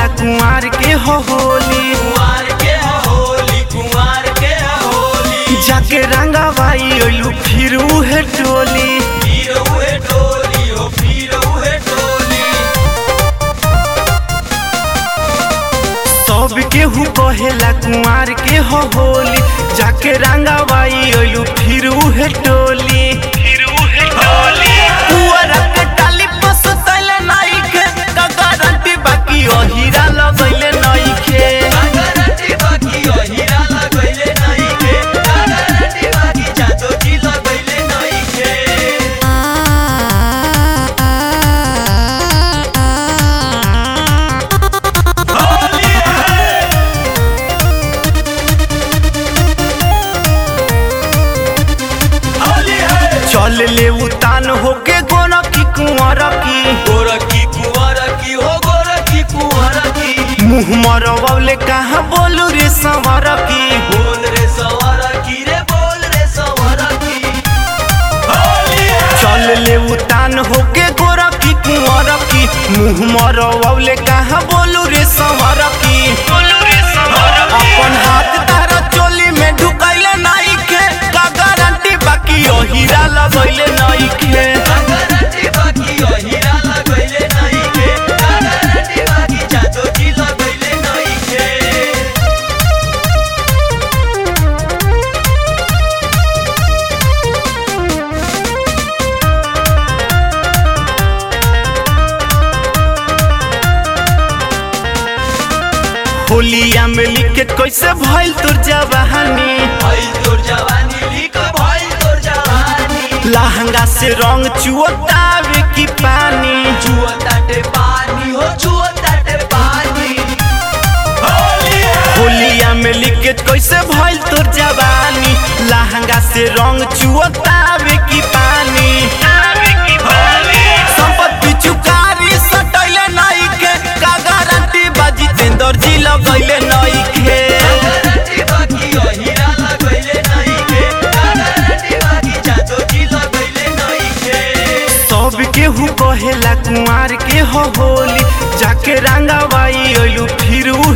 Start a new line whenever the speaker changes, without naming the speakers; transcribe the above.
कुंवार के हो होली
कुंवार के होली कुंवार के होली
जाके रंगाबाई ओलू फिर उहे टोली
फिर उहे टोली हो फिर उहे टोली
सब केहू कहेला कुंवार के हो होली जाके रंगाबाई ओलू फिर उहे टोली फिर उहे टोली पुअरा के टाली पसतैले नाइके का गारंटी बाकी ओहिरा लगैले नाइके
गारंटी बाकी ओ हीरा लगैले नहीं के गारंटी बाकी जादू जी लगैले नहीं के होली है
चल ले उतान होके गोरा की कुंवर की
गोरखी कुंवर की हो गोरखी कुंवर की
मुँह मरवले कहाँ बोलू रे संवर की
बोल रे सवार की रे बोल रे सवार की होली है
चल ले उतान होके गोरा की कुंवर की मुँह मरवले कहाँ बोलू रे संवर की अपन हाथ तारा चोली में ढुकैले नाई के का गारंटी बाकी ओ हीरा लगैले नाई के
गारंटी बाकी ओ हीरा लगैले नहीं के गारंटी बाकी जादू जी लगैले नहीं के
होलिया में लिखे कैसे भइल तोर जवानी
भइल तोर जवानी लिख भइल तोर जवानी
लहंगा से रंग चुअतावे की पानी
जुआ ताटे पानी हो जुआ ताटे पानी होली है
होलिया में लिखे कैसे भइल तोर जवानी लहंगा से रंग चुअतावे की पानी संपत्ति चुकारी सटैले नहीं के का गारंटी बाजी तेंदर जी लगैले नहीं के
गारंटी बाकी ओ हीरा लगैले नहीं के गारंटी बाकी जादू जी लगैले नहीं के
सब केहू कहेला कुंवार के हो होली जाके रंगाबाई ओलू फिर